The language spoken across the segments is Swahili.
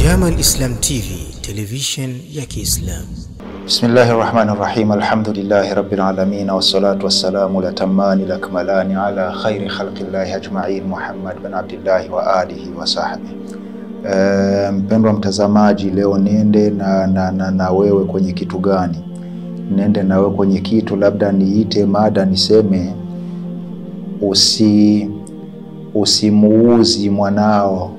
Jamal Islam TV, television ya Kiislamu. Bismillahi rahmani rahim alhamdulillahi rabbil alamin wassalatu wassalamu latamani lakmalani ala khairi khalqillahi ajmain Muhammad bin Abdillahi wa alihi wa sahbihi. E, mpendwa mtazamaji, leo niende na, na, na, na wewe kwenye kitu gani? Niende na wewe kwenye kitu, labda niite mada niseme usi usimuuzi mwanao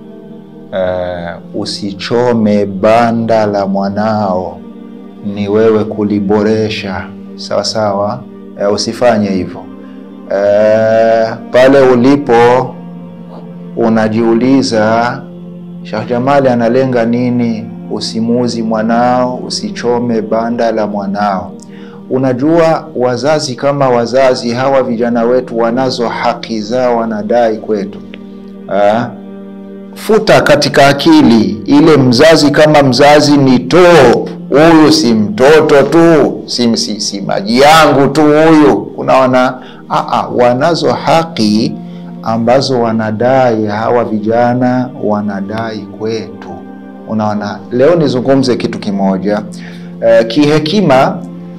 Uh, usichome banda la mwanao, ni wewe kuliboresha. Sawa sawa, uh, usifanye hivyo. Uh, pale ulipo unajiuliza Sheikh Jamali analenga nini? Usimuuzi mwanao, usichome banda la mwanao. Unajua, wazazi kama wazazi, hawa vijana wetu wanazo haki zao, wanadai kwetu uh, Futa katika akili ile, mzazi kama mzazi ni top. Huyu si mtoto tu, si, si, si maji yangu tu huyu. Unaona, aa, wanazo haki ambazo wanadai hawa vijana wanadai kwetu. Unaona, leo nizungumze kitu kimoja uh, kihekima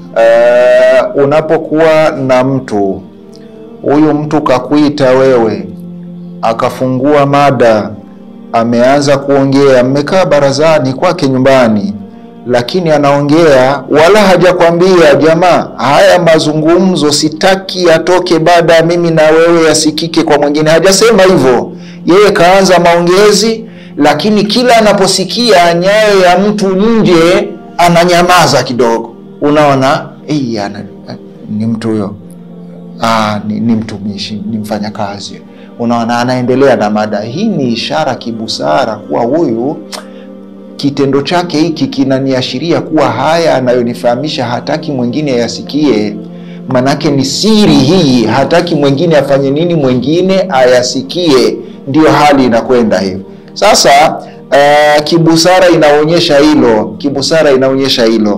uh, unapokuwa na mtu huyu, mtu kakuita wewe, akafungua mada ameanza kuongea, mmekaa barazani kwake nyumbani, lakini anaongea wala hajakwambia jamaa, haya mazungumzo sitaki yatoke baada ya mimi na wewe yasikike kwa mwingine. Hajasema hivyo, yeye kaanza maongezi, lakini kila anaposikia nyayo ya mtu nje ananyamaza kidogo. Unaona, hey, ana, ni mtu huyo, ah, ni, ni mtumishi, ni mfanyakazi Unaona, anaendelea na mada hii. Ni ishara kibusara kuwa huyu kitendo chake hiki kinaniashiria kuwa haya anayonifahamisha hataki mwingine yasikie, manake ni siri hii, hataki mwingine afanye nini, mwingine ayasikie. Ndiyo hali inakwenda hivyo sasa. Uh, kibusara inaonyesha hilo, kibusara inaonyesha hilo.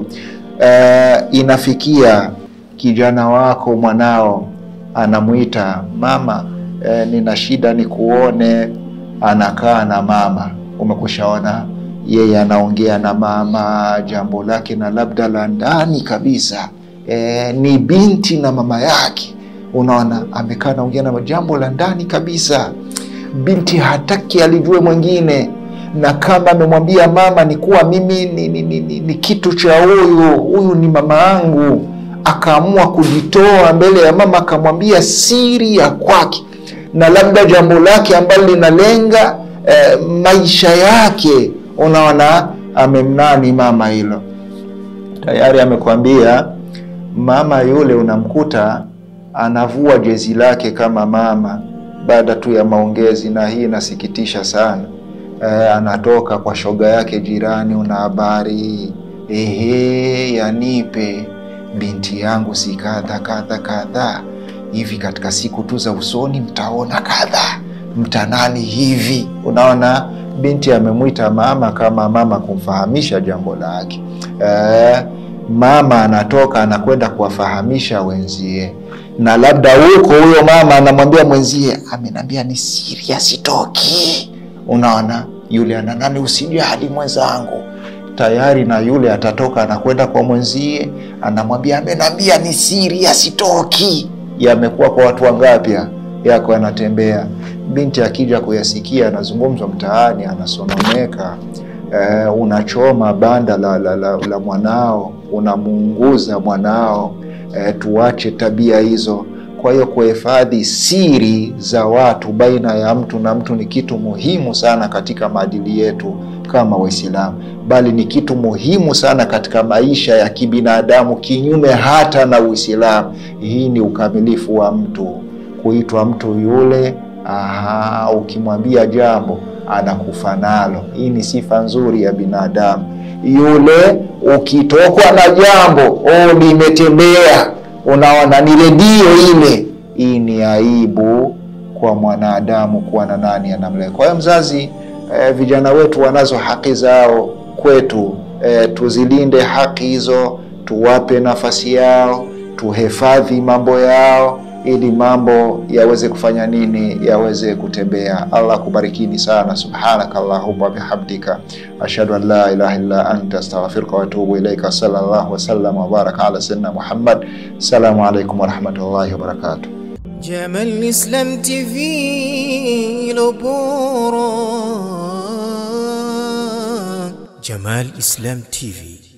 Uh, inafikia kijana wako mwanao anamwita mama E, nina shida ni kuone. Anakaa na mama, umekushaona yeye anaongea na mama jambo lake na labda la ndani kabisa. E, ni binti na mama yake, unaona amekaa naongea na jambo la ndani kabisa. Binti hataki alijue mwingine, na kama amemwambia mama ni kuwa mimi ni, ni, ni, ni, ni kitu cha huyu huyu ni mama yangu, akaamua kujitoa mbele ya mama, akamwambia siri ya kwake na labda jambo lake ambalo linalenga eh, maisha yake. Unaona, amemnani mama hilo tayari, amekwambia mama yule. Unamkuta anavua jezi lake kama mama baada tu ya maongezi, na hii inasikitisha sana. Eh, anatoka kwa shoga yake jirani, una habari ehe, yanipe binti yangu si kadha kadha kadha hivi katika siku tu za usoni mtaona kadha mtanani hivi. Unaona, binti amemwita mama kama mama kumfahamisha jambo lake. E, mama anatoka anakwenda kuwafahamisha wenzie, na labda huko huyo mama anamwambia mwenzie, amenambia ni siri asitoki. Unaona, yule ana nani, usijali mwenzangu tayari na yule atatoka anakwenda kwa mwenzie, anamwambia amenambia ni siri asitoki yamekuwa kwa watu wangapi yako yanatembea. Binti akija kuyasikia anazungumzwa mtaani, anasononeka. E, unachoma banda la, la, la, la mwanao, unamuunguza mwanao. E, tuache tabia hizo. Kwa hiyo kuhifadhi siri za watu baina ya mtu na mtu ni kitu muhimu sana katika maadili yetu kama Waislamu, bali ni kitu muhimu sana katika maisha ya kibinadamu, kinyume hata na Uislamu. Hii ni ukamilifu wa mtu, kuitwa mtu yule. Aha, ukimwambia jambo anakufa nalo. Hii ni sifa nzuri ya binadamu. Yule ukitokwa na jambo oh, limetembea, unaona ni redio ile. Hii ni aibu kwa mwanadamu kuwa na nani anamlea. Kwa hiyo mzazi E, vijana wetu wanazo haki zao kwetu. E, tuzilinde haki hizo, tuwape nafasi yao, tuhifadhi mambo yao, ili mambo yaweze kufanya nini, yaweze kutembea. Allah kubarikini sana. Subhanaka Allahumma bihamdika ashhadu an la ilaha illa anta astaghfiruka wa atubu ilaika. Sallallahu wasallam wa baraka ala sayyidina Muhammad. Assalamu alaikum warahmatullahi wabarakatuh. Jamal Islam TV ilo bora. Jamal Islam TV